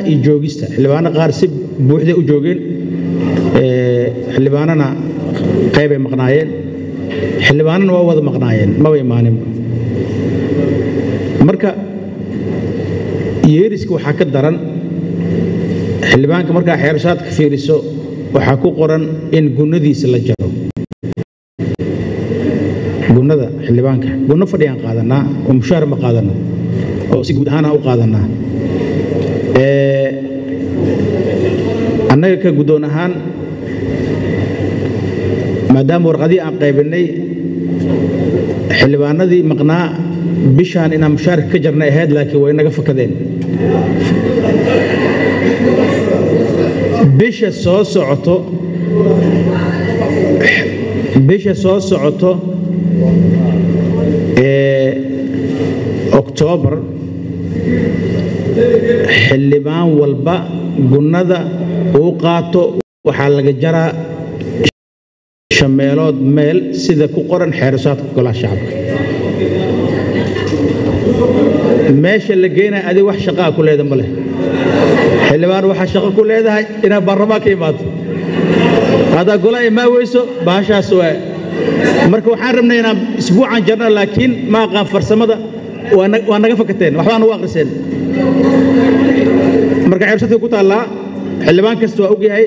iyo joogista xildhibaano qaar si buuxday u joogeen ee, xildhibaanana qaybay maqnaayeen xildhibaanana waa wada maqnaayeen maba imaaninba marka yeeriska waxaa ka daran xildhibaanka markaa xeerashaadka fiiriso waxaa ku qoran in gunnadiisa la jaro gunnada xildhibaanka gunno fadhiyaan qaadanaa oo mushaar ma qaadano oo si guud ahaana u qaadanaa Ee, annaga ka guddoon ahaan maadaama warqadii aan qaybinay xildhibaanadii maqnaa bishaan inaan mushaarka ka jarnay ahayd laakiin way naga fakadeen bisha soo socoto bisha soo socoto ee oktoobar xildhibaan walba gunnada uu qaato waxaa laga jaraa shameelood meel sida ku qoran xeerasaadka golaha shacabka meesha la geynaya adi wax shaqaa ku leeda ma leh xildhibaan waxaa shaqo ku leedahay inaad baarlamaan ka imaato haddaa gola imaa weyso baashaas waa marka waxaan rabnay inaan isbuucan jarno laakiin ma aqaan farsamada waa na- waa naga fakateen waxbaa nagu akhriseen marka xeersadka ku taallaa xildhibaan kasta waa ogyahay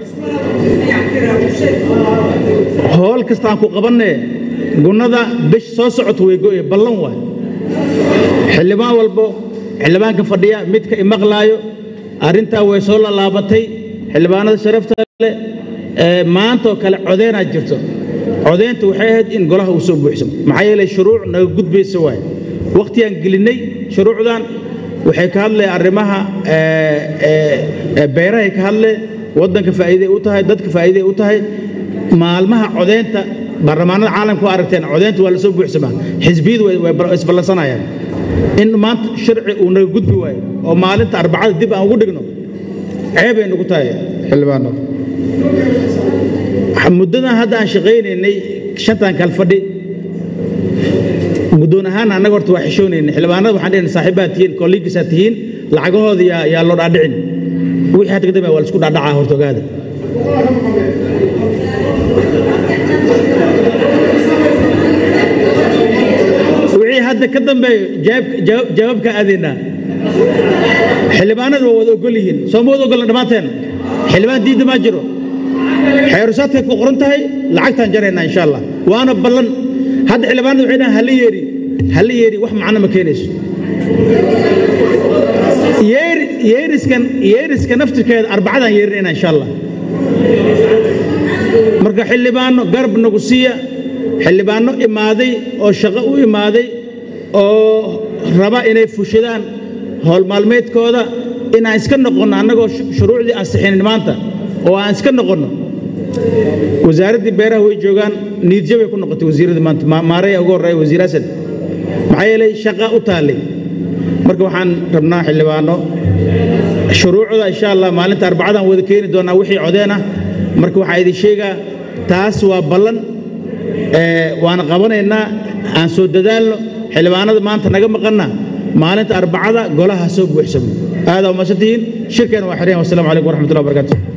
hool kasta aan ku qabanne gunnada bish soo socoto way go'ye ballan waay xildhibaan walbo xildhibaanka fadhiya midka imaqlaayo arrintaa way soo lalaabatay xildhibaanada sharafta leh ee maantoo kale codeenaa jirto codeynta waxay ahayd in golaha uu soo buuxsamo maxaa yeelay shuruuc naga gudbaysa waay wakhtigaan gelinnay shuruucdan waxay ka hadleen arrimaha ee, ee, ee, beerahay ka hadleen waddanka faa'iiday u tahay dadka faa'iiday u tahay maalmaha codeynta baarlamaanada caalamka waa aragteen codeynta waa la soo buuxsamaa xisbiyadu way way bal- isballansanayaan in maanta sharci uu naga gudbi waayo oo maalinta arbacada dib aan ugu dhigno ceebay nagu tahay xildhibaano muddadan hadda aan shaqaynaynay shantan kal fadhi guddoon ahaan annaga horta waa xishoonaynay xildhibaanada waxaan dhehna saaxiibaad tihiin kolligiisaa tihiin lacagahooda yaa yaa loo dhaadhicin wixii hadda ka dambeya waa la isku dhaadhacaa horta ogaada wixii hadda ka dambeeyo jawaab- jawaab- jawaabka aadaynaa xildhibaanadu waa wada ogol yihiin soo ma wada ogolna dhammaanteen xildhibaan diidda maa jiro xeerusaadkay ku qoran tahay lacagtaan jaraynaa insha allah waana ballan hadda xildhibaanadu waxay dhahan hala yeeri hala yeeri wax macno ma keenayso yeeri yeeriskan yeeriska naftirkeeda arbacadaan yeerinayna insha allah marka xildhibaano garab nagu siiya xildhibaano imaaday oo shaqo u imaaday oo raba inay fushadaan howl maalmeedkooda inaan iska noqonno annagoo shu- shuruucdii ansixinin maanta oo aan iska noqonno wasaaraddii beeraha way joogaan niidjabay ku noqotay wasiirradii maanta Ma- maaraya ugu horreeya wasiir hasan maxaa yeelay shaqa u taallay marka waxaan rabnaa xildhibaano shuruucda insha allah maalinta arbacadaan wada keeni doonaa wixii codeen ah marka waxaa idin sheegaa taas waa ballan ee, waana qabanaynaa aan soo dadaalno xildhibaanada maanta naga maqanna maalinta arbacada golaha soo buuxsamo aadaa umahadsantihiin shirkeena waa xiryan wasalaamu calaykum waraxmatullahi wabarakaatu